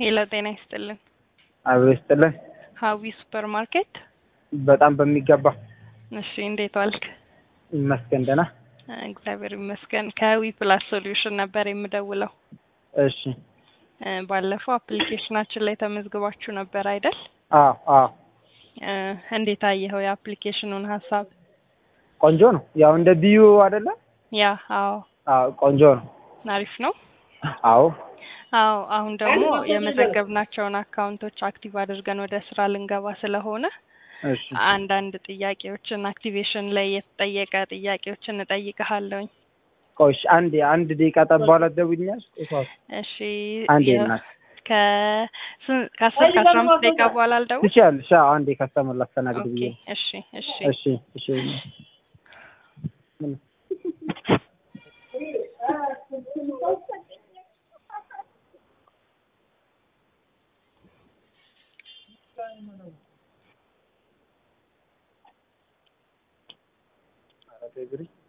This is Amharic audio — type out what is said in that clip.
ሄሎ ጤና ይስጥልን። አብሮ ይስጥልን። ሀዊ ሱፐር ማርኬት። በጣም በሚገባ እሺ እንዴት ዋልክ? ይመስገን ደህና። እግዚአብሔር ይመስገን። ከዊ ፕላስ ሶሉሽን ነበር የምደውለው። እሺ እ ባለፈው አፕሊኬሽናችን ላይ ተመዝግባችሁ ነበር አይደል? አዎ አዎ እ እንዴት አየኸው የአፕሊኬሽኑን ሀሳብ? ቆንጆ ነው። ያው እንደ ቢዩ አይደለ? ያ አዎ አዎ ቆንጆ ነው። አሪፍ ነው። አዎ አዎ አሁን ደግሞ የመዘገብናቸውን አካውንቶች አክቲቭ አድርገን ወደ ስራ ልንገባ ስለሆነ እሺ አንዳንድ ጥያቄዎችን አክቲቬሽን ላይ የተጠየቀ ጥያቄዎችን እጠይቅሃለሁኝ። ቆይ እሺ፣ አንዴ አንድ ደቂቃ ጠብ በኋላ ትደውይልኛለሽ? እሺ አንዴ የ- እናት ከስን- ከአስር ከአስራ አምስት ደቂቃ በኋላ አልደውል? ትችያለሽ። አዎ አንዴ ከስተመር ላስተናግድ ኦኬ ብዬ ነው። እሺ እሺ እሺ እሺ ምን ኧረ ተይ ግሪ